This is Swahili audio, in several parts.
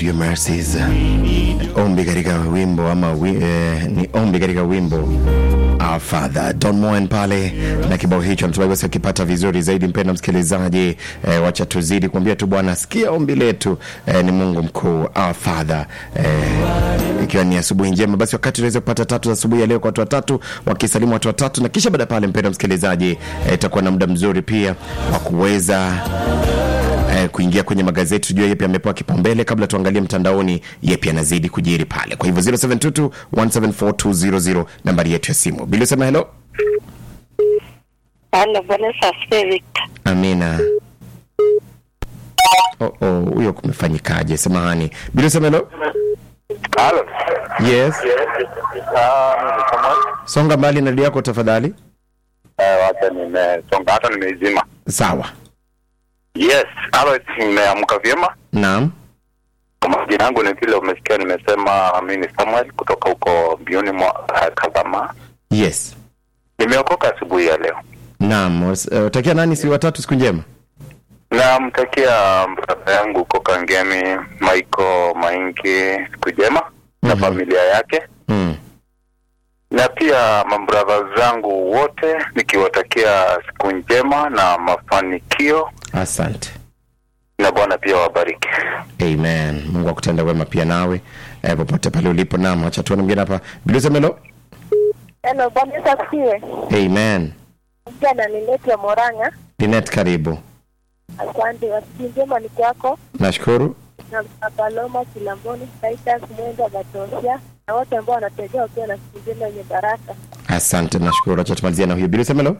your mercies. Ombi katika wimbo ama wi, eh, ni ombi katika wimbo Our Father Don Moen pale na kibao hicho, natumai basi akipata vizuri zaidi. Mpenda msikilizaji, eh, wacha tuzidi kuambia tu Bwana, sikia ombi letu. Eh, ni Mungu mkuu, Our Father eh, ikiwa ni asubuhi njema, basi wakati tunaweza kupata tatu za asubuhi ya leo kwa watu watatu wakisalimu watu watatu, na kisha baada ya pale, mpenda msikilizaji, eh, itakuwa na muda mzuri pia wa kuweza eh, kuingia kwenye magazeti tujue yepi amepewa kipaumbele kabla tuangalie mtandaoni yepi anazidi kujiri pale kwa hivyo 0722 174 nambari yetu ya simu bili sema helo Halo, Bwana Yesu asifiwe Victor. amina oh, oh, huyo kumefanyikaje samahani bili sema helo Halo. yes Ah, mimi kama songa mbali na redio yako tafadhali eh, wacha nimesonga hata nimeizima. sawa Yes, halo, nimeamka vyema. naam Kwa majina yangu ni vile umesikia nimesema, mimi ni Samuel kutoka huko mbioni mwa uh, Kazama. yes Nimeokoka asubuhi ya leo. naam Was- eh, utakia nani si watatu siku njema Namtakia brada yangu huko Kangemi, Michael Maingi, siku njema na Mhm. familia yake, mm. na pia mabradha zangu wote nikiwatakia siku njema na mafanikio, asante na Bwana pia wabariki. amen mungu akutenda wema pia nawe eh, popote pale ulipo nam acha tuone mwingine hapa bilisemelo Hello, Bwana Yesu asifiwe. amen Mpia na niletwa Moranga. linet karibu Asante, wasiku njema ni kwako nashukuru na Paloma Kilamboni, Titus Mwenda Gatosia na wote ambao wanategea wakiwa na siku njema yenye baraka. asante nashukuru acha tumalizia na huyo bilisemelo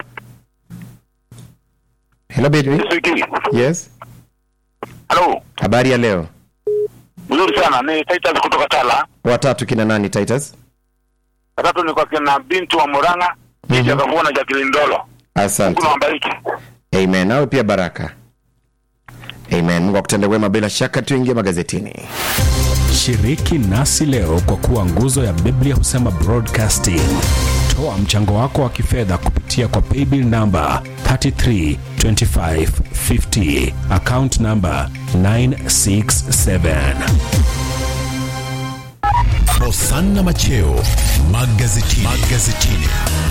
helo bili Wiki. yes Halo, habari ya leo mzuri sana. Ni Titus kutoka Tala. watatu kina nani titus Watatu ni kwa kina Bintu wa Muranga, kisha Mhm. akakuwa na Jacqueline Ndolo. asante Mungu awabariki. amen nawe pia baraka amen mungu akutende wema bila shaka tuingie magazetini Shiriki nasi leo kwa kuwa nguzo ya Biblia husema broadcasting. Toa mchango wako wa kifedha kupitia kwa paybill namba 332550 account namba 967. Hosanna Macheo magazetini. magazetini.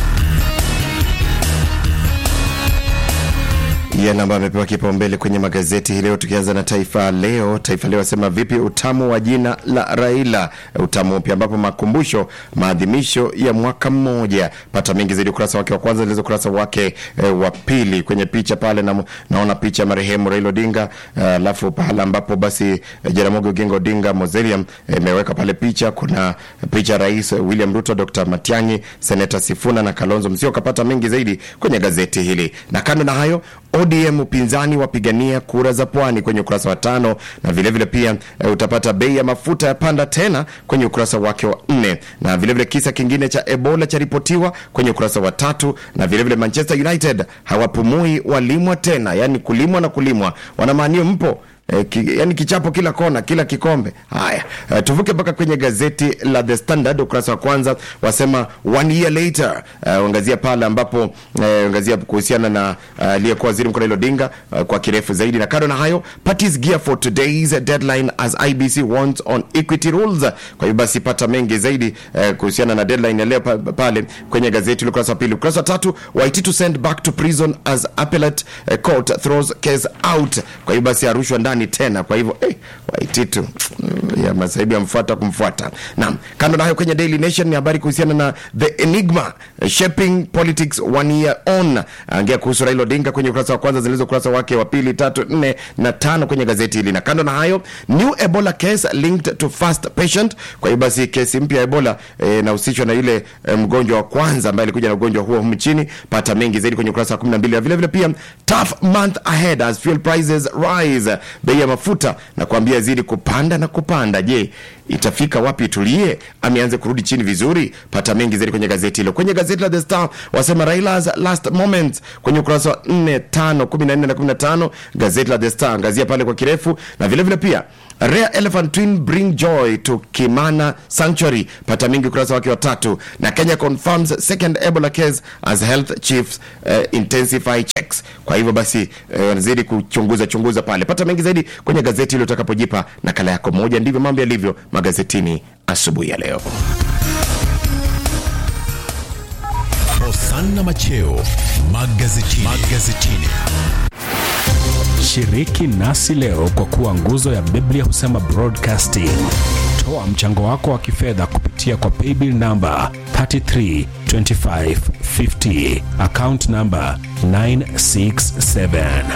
yale ambayo amepewa kipaumbele kwenye magazeti hii leo tukianza na taifa leo taifa leo asema vipi utamu wa jina la raila utamu upya ambapo makumbusho maadhimisho ya mwaka mmoja pata mengi zaidi ukurasa wake wa kwanza ilizo ukurasa wake e, wa pili kwenye picha pale na, naona picha ya marehemu raila odinga alafu uh, pahala ambapo basi eh, jaramogi oginga odinga mausoleum imeweka pale picha kuna picha ya rais william ruto dr matiangi seneta sifuna na kalonzo msio kapata mengi zaidi kwenye gazeti hili na kando na hayo odm upinzani wapigania kura za pwani kwenye ukurasa wa tano na vilevile vile pia e, utapata bei ya mafuta ya panda tena kwenye ukurasa wake wa nne na vilevile vile kisa kingine cha ebola charipotiwa kwenye ukurasa wa tatu na vilevile vile manchester united hawapumui walimwa tena yani kulimwa na kulimwa wanamaanio mpo E, ki, yani kichapo kila kona kila kikombe haya e, tuvuke mpaka kwenye gazeti la the standard ukurasa wa kwanza wasema one year later uh, angazia pale ambapo uh, angazia kuhusiana na aliyekuwa uh, waziri mkuu Raila Odinga uh, kwa kirefu zaidi na kando na hayo parties gear for today's deadline as IBC wants on equity rules kwa hiyo basi pata mengi zaidi uh, kuhusiana na deadline ya leo pa, pale kwenye gazeti ukurasa wa pili ukurasa wa tatu Waititu sent back to prison as appellate uh, court throws case out kwa hiyo basi arushwa ndani tena kwa hivyo eh, Waititu mm, ya masaibu yamfuata kumfuata naam kando na hayo kwenye Daily Nation ni habari kuhusiana na the enigma uh, shaping politics one year on angea kuhusu Raila Odinga kwenye ukurasa wa kwanza zilizo ukurasa wake wa pili tatu nne na tano kwenye gazeti hili na kando na hayo new ebola case linked to fast patient kwa hiyo basi kesi mpya ya ebola eh, inahusishwa na ile eh, mgonjwa wa kwanza ambaye alikuja na ugonjwa huo humu nchini pata mengi zaidi kwenye ukurasa wa 12 na vile vile pia tough month ahead as fuel prices rise bei ya mafuta na kuambia zidi kupanda na kupanda je itafika wapi tulie ameanze kurudi chini vizuri pata mengi zaidi kwenye gazeti hilo kwenye gazeti la the star wasema railas last moments kwenye ukurasa wa 4 5 14 na 15 gazeti la the star angazia pale kwa kirefu na vile vile pia rare elephant twin bring joy to kimana sanctuary pata mingi ukurasa wake wa tatu na kenya confirms second ebola case as health chiefs uh, intensify checks kwa hivyo basi uh, wanazidi kuchunguza chunguza pale pata mengi zaidi zaidi kwenye gazeti hilo utakapojipa nakala yako moja. Ndivyo mambo yalivyo magazetini asubuhi ya leo. Hosanna Macheo magazetini. magazetini. Shiriki nasi leo kwa kuwa nguzo ya Biblia husema broadcasting. Toa mchango wako wa kifedha kupitia kwa paybill namba 332550 account namba 967.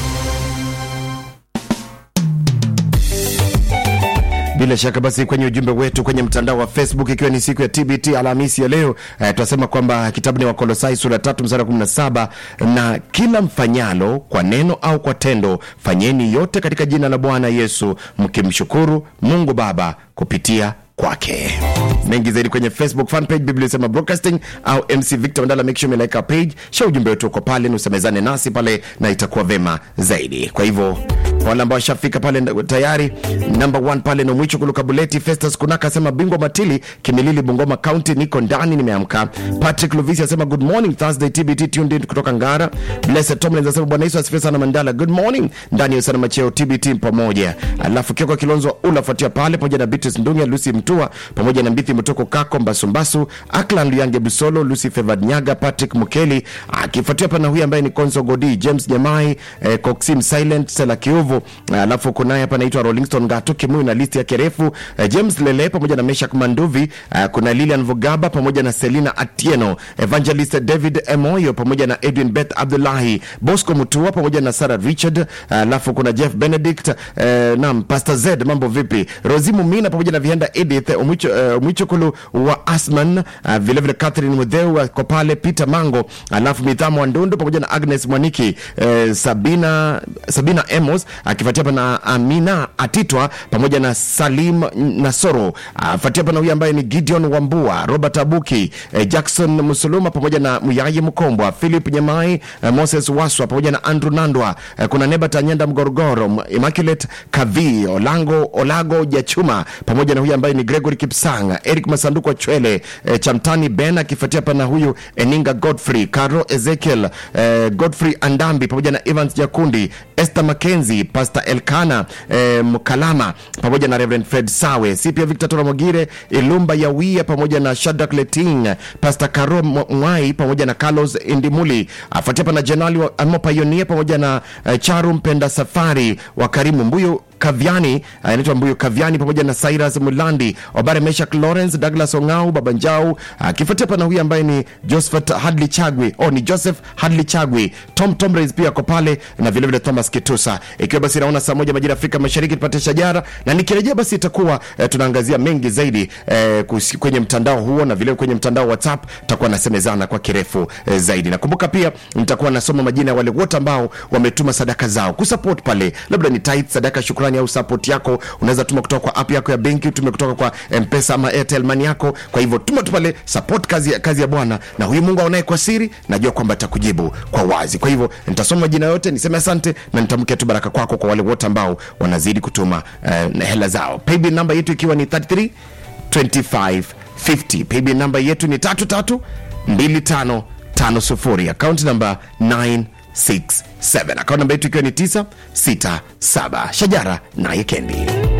Bila shaka basi, kwenye ujumbe wetu kwenye mtandao wa Facebook, ikiwa ni siku ya TBT Alhamisi ya leo eh, tunasema kwamba kitabu ni Wakolosai sura tatu mstari wa kumi na saba na kila mfanyalo kwa neno au kwa tendo, fanyeni yote katika jina la Bwana Yesu, mkimshukuru Mungu Baba kupitia kwake. Mengi zaidi kwenye Facebook fan page Biblia Sema Broadcasting au MC Victor Mandala, make sure umelike our page, share ujumbe wetu uko pale, nusemezane nasi pale na itakuwa vema zaidi. Kwa hivyo kwa wale ambao washafika pale nda- tayari, number one pale no mwicho kuluka buleti. Festus Kunaka asema bingwa Matili Kimilili, Bungoma County, niko ndani nimeamka. Patrick Luvisi asema good morning Thursday TBT tuned in kutoka Ngara. Blessed Tomlins asema bwana Yesu asifiwe sana Mandala, good morning ndani ya sana macheo TBT pamoja. Alafu Kioko Kilonzo unafuatia pale pamoja na Beatrice Ndunga, Lucy Mtua pamoja na Mbithi Mtoko Kako Mbasumbasu, Aklan Luyange Busolo, Lucy Fevad Nyaga, Patrick Mukeli akifuatia pana huyu ambaye ni Konso Godi, James Jamai, eh, Coxim Silent, Sela Kiuvu. Alafu kunaye hapa anaitwa Rollingston Gato Kimuyu na listi yake refu, eh, James Lele pamoja na Meshak Manduvi, eh, kuna Lilian Vugaba pamoja na Selina Atieno, Evangelist David Emoyo pamoja na Edwin Beth Abdullahi, Bosco Mutua pamoja na Sarah Richard, alafu kuna Jeff Benedict, eh, nam Pastor Z, mambo vipi? Rozimu Mina pamoja na Vienda Edith Omwicho, eh, Omwichokulu wa Asman, uh, vilevile Catherine Mudheu ako pale, Peter Mango, alafu Mithamo Wandondo pamoja na Agnes Mwaniki, eh, Sabina, Sabina Emos akifuatia hapa na Amina Atitwa pamoja na Salim Nasoro, afuatia hapa na huyu ambaye ni Gideon Wambua, Robert Abuki, eh, Jackson Musuluma pamoja na Muyayi Mkombwa, Philip Nyamai, eh, Moses Waswa pamoja na Andrew Nandwa, eh, kuna Nebat Anyenda Mgorogoro, Immaculate Kavi, Olango Olago Jachuma pamoja na huyu ambaye ni Gregory Kipsang, Eric Masanduku wa Chwele, eh, Chamtani Ben akifuatia hapa na huyu Eninga Godfrey, Caro Ezekiel, eh, Godfrey Andambi pamoja na Evans Jakundi, Esther Mackenzie, Pastor Elkana eh, Mkalama pamoja na Reverend Fred Sawe, si pia Victor Tora Mogire, Ilumba Yawia pamoja na Shadrack Leting, Pastor Karo Mw- Mwai pamoja na Carlos Indimuli, afuatia hapa na Jenerali wa- Amo Pioneer pamoja na eh, Charu Mpenda Safari wa Karimu Mbuyu Kaviani anaitwa Mbuyu Kaviani pamoja na Cyrus Mulandi, Obare Meshak Lawrence, Douglas Ongau, Baba Njau, akifuatia pana huyu ambaye ni Josephat Hadley Chagwi, oh, ni Joseph Hadley Chagwi, Tom Tomres pia ako pale na vile vile Thomas Kitusa. Ikiwa basi naona saa moja majira ya Afrika Mashariki tupate shajara, na nikirejea basi itakuwa eh, tunaangazia mengi zaidi eh, kusi- kwenye mtandao huo na vile kwenye mtandao wa WhatsApp tutakuwa nasemezana kwa kirefu eh, zaidi. Nakumbuka pia nitakuwa nasoma majina ya wale wote ambao wametuma sadaka zao kusupport pale, labda ni tithe, sadaka, shukrani au support yako, unaweza tuma kutoka kwa app yako ya benki, utume kutoka kwa M-Pesa ama Airtel Money yako. Kwa hivyo tuma tu pale, support kazi, ya- kazi ya Bwana, na huyu Mungu aonaye kwa siri, najua kwamba atakujibu kwa wazi. Kwa hivyo nitasoma majina yote, niseme asante na nitamke tu baraka kwako kwa wale wote ambao wanazidi kutuma eh, na hela zao. Paybill namba yetu ikiwa ni 33 25 50. Paybill namba yetu ni 33 25 50. Account namba 967. Account namba yetu ikiwa ni 967. Shajara naye Kendi.